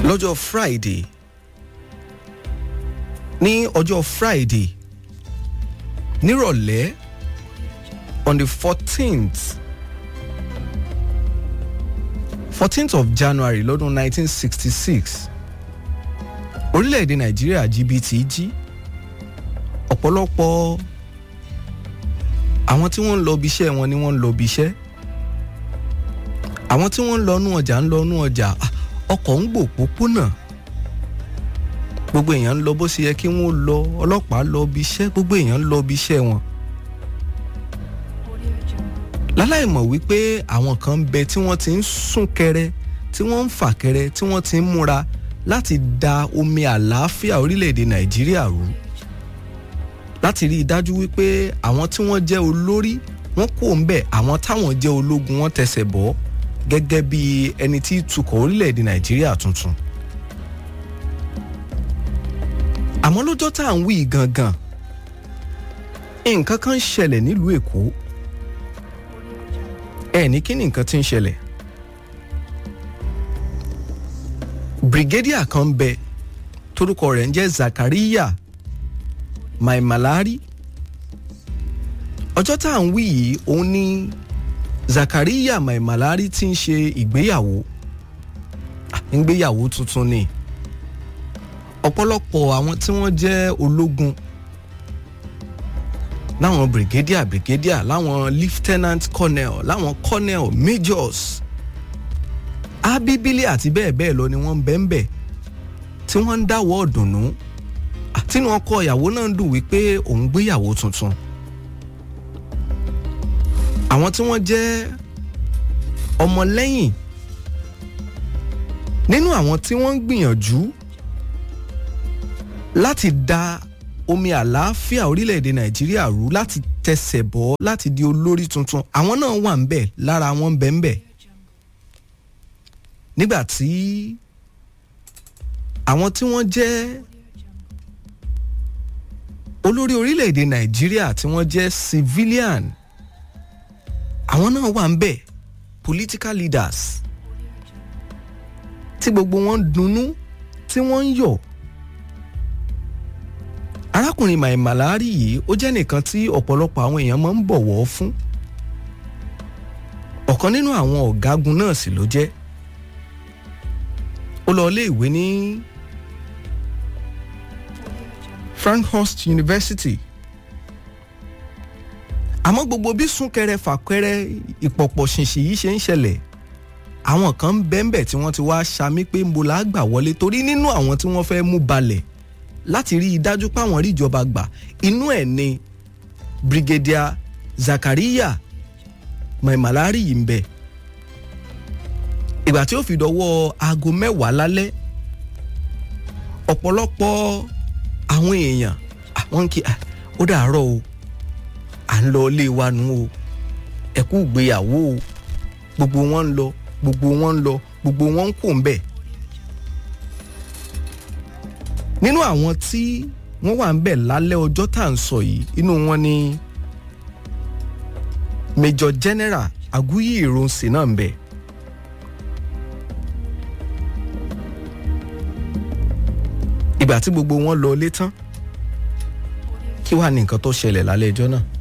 lọ́jọ́ friday ní ọjọ́ friday nírọ̀lẹ́ on the fourteenth fourteenth of january lọ́dún nineteen sixty six orílẹ̀-èdè nàìjíríà jìbìtì jí ọ̀pọ̀lọpọ̀ àwọn tí wọ́n ń lọ ibi iṣẹ́ wọn ni wọ́n ń lọ ibi iṣẹ́ àwọn tí wọ́n ń lọ nú ọjà ń lọ nú ọjà ọkọ̀ ń gbò pópónà gbogbo èèyàn ń lọ bó ṣe yẹ kí wọ́n lọ ọlọ́pàá lọ ibi iṣẹ́ gbogbo èèyàn ń lọ ibi iṣẹ́ wọn láláì mọ̀ wípé àwọn kan ń bẹ tí wọ́n ti ń sún kẹrẹ tí wọ́n ń fà kẹrẹ tí wọ́n ti ń múra láti da omi àlàáfíà orílẹ̀-èdè nàìjíríà rú láti rí i dájú wípé àwọn tí wọ́n jẹ́ olórí wọ́n kò ń bẹ̀ àwọn táwọn jẹ́ ológun wọ́n tẹsẹ̀ bọ́ gẹ́gẹ́ bí ẹni tí tukọ̀ orílẹ̀-èdè nàìjíríà tuntun. àmọ́ lọ́jọ́ tá à ń wí gangan nǹkan kan ṣẹlẹ̀ nílùú èkó ẹ ní kí ni nǹkan ti ń ṣẹlẹ̀ brigadier kan bẹ torúkọ rẹ̀ ń jẹ́ zakariya maimalari ọjọ́ tá à ń wí yìí òun ni zakariya maimalari ti ń ṣe ìgbéyàwó ìgbéyàwó tuntun ni ọ̀pọ̀lọpọ̀ àwọn tí wọ́n jẹ́ ológun láwọn brigadier brigadier láwọn lieutenant colonel láwọn colonel majors abibili àti bẹ́ẹ̀ bẹ́ẹ̀ lọ ni wọ́n ń bẹ́ẹ̀ bẹ́ẹ̀ tí wọ́n ń dáwọ́ ọ̀dùnnú àtinú ọkọ ìyàwó náà ń dùn wípé òun gbéyàwó tuntun àwọn tí wọ́n jẹ́ ọmọlẹ́yìn nínú àwọn tí wọ́n ń gbìyànjú láti da omi àlàáfíà orílẹ̀-èdè nàìjíríà rú láti tẹsẹ̀ bọ́ láti di olórí tuntun àwọn náà wà ń bẹ̀ lára wọn ń bẹ̀ ń bẹ̀ nígbà tí àwọn tí wọ́n jẹ́ olórí orílẹ̀-èdè nàìjíríà tí wọ́n jẹ́ civilian àwọn náà wà ń bẹ̀ political leaders tí gbogbo wọn dunnú tí wọ́n ń yọ̀ arákùnrin maimalari yìí ó jẹ́ nìkan tí ọ̀pọ̀lọpọ̀ àwọn èèyàn máa ń bọ̀wọ̀ fún ọ̀kan nínú àwọn ọ̀gágun náà sì ló jẹ́ ó lọ ilé ìwé ní Frankhurst University àmọ́ gbogbo bí súnkẹrẹ fàkẹrẹ ìpọ̀pọ̀ ṣìnṣìn yìí ṣe ń ṣẹlẹ̀ àwọn kan ń bẹ́ńbẹ̀ tí wọ́n ti wá ṣamí pé ń bo la gbà wọlé torí nínú àwọn tí wọ́n fẹ́ mú balẹ̀ láti rí i dájú páwọn rí ìjọba gbà inú ẹ̀ ni Brigadier Zakariya Maimalari yìí ń bẹ ìgbà tí ó fi dọwọ́ aago mẹ́wàá lálẹ́ ọ̀pọ̀lọpọ̀ àwọn èèyàn àwọn kì ó dàárọ̀ o à ń lọ ilé wa nù o ẹ kú ìgbéyàwó o gbogbo wọn ń lọ gbogbo wọn ń lọ gbogbo wọn ń kó ń bẹ̀. nínú àwọn tí wọ́n wà ń bẹ̀ lálẹ́ ọjọ́ tá à ń sọ yìí inú wọn ni Major General Aguyi Ironsi náà ń bẹ̀. ìgbà tí gbogbo wọn lọ ilé tán kí wàá ní nǹkan tó ṣẹlẹ̀ lálẹ́ ẹjọ́ náà.